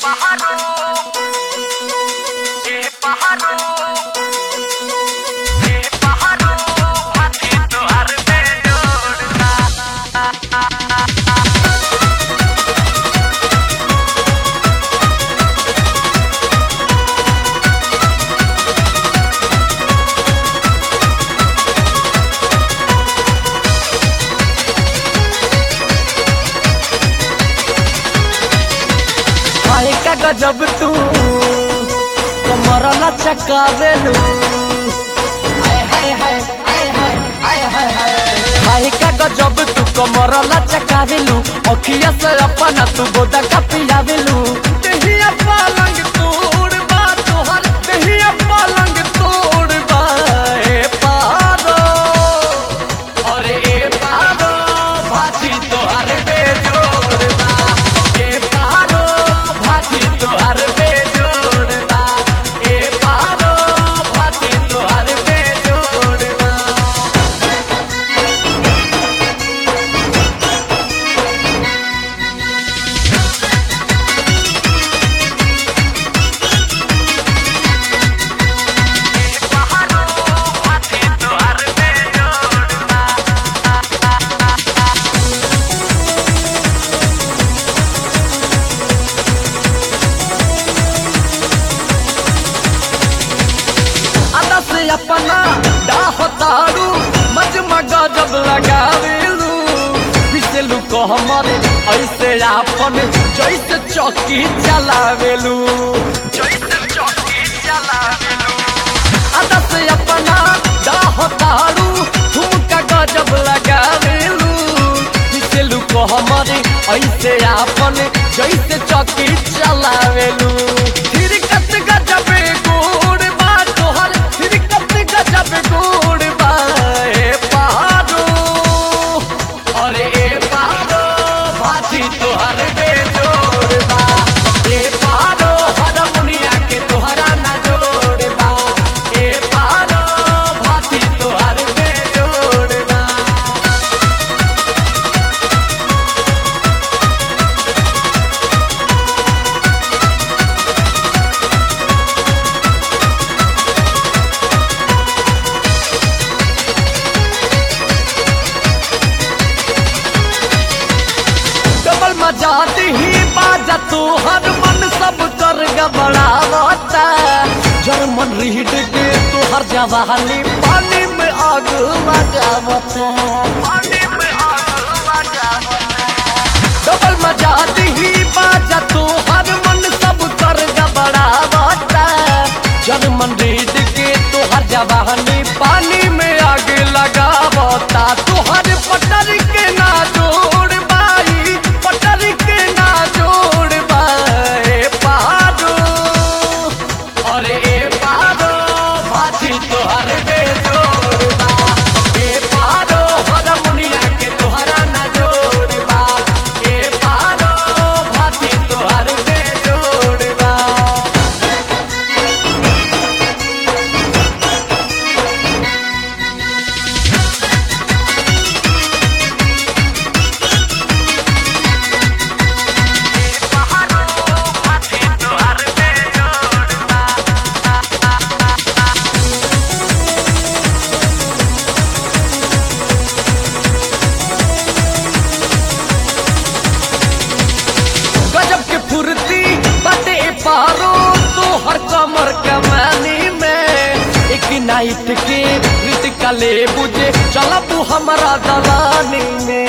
pájaro, qué pájaro, qué pájaro, patito arbeñor. हाय का गजब तू कमरला चकावेलू हाय हाय हाय हाय हाय हाय हाय हाय हाय का गजब तू कमरला चकावेलू अखिया से अपना तू गोदा का पियावेलू देहिया पलंग तोड़ बा तोहर देहिया पलंग तोड़ बा ए पारो अरे ए पारो भाजी तोहर बेजोड़ बा ए पारो भाजी तोहर बेजोड़ बा ए पारो भाजी तोहर बेजोड़ बा pájaro, patito arbeñor. अदा से अपना डाहतारू मजमा गजब लगावेलू पिसलू को हमर ऐसे आपन जैसे चौकी चलावेलू जैसे चौकी चलावेलू अदा से अपना डाहतारू ठुमका गजब लगावेलू पिसलू को हमर ऐसे आपन जैसे चौकी चलावेलू थिरकत गजबे गोड़ बा तोहर थिरकत गजब गोड़ बा ए पहाड़ो अरे ए पहाड़ो भाजी तोहर बेजोड़ बा ए पहाड़ो हरमुनिया के तोहरा ना जोड़ बा ए पहाड़ो भाजी तोहर बेजोड़ बा डबल मजा ही बाजा तू हर मन सब कर गबड़ावता जर्मन रीड के तू हर जवानी पानी में आग लगावता पानी में आग लगावता डबल मजा ही बाजा तू हर मन सब कर गबड़ावता जर्मन रीड के तू हर जवानी पानी में आग लगावता तू हर पटर के ना जोड़ बाई पटर के ना जोड़ बाए पहाड़ो अरे ए पहाड़ो भाजी तोहर बेजोड़ बा ए पहाड़ो हरमुनिया के तोहरा ना जोड़ बा ए पहाड़ो भाजी तोहर बेजोड़ बा pájaro, patito arbeñor. गजब के फुर्ती बाटे पारो तो हर कमर कमानी में एक नाइट के रीत का ले बुझे चलब हमारा दलानी में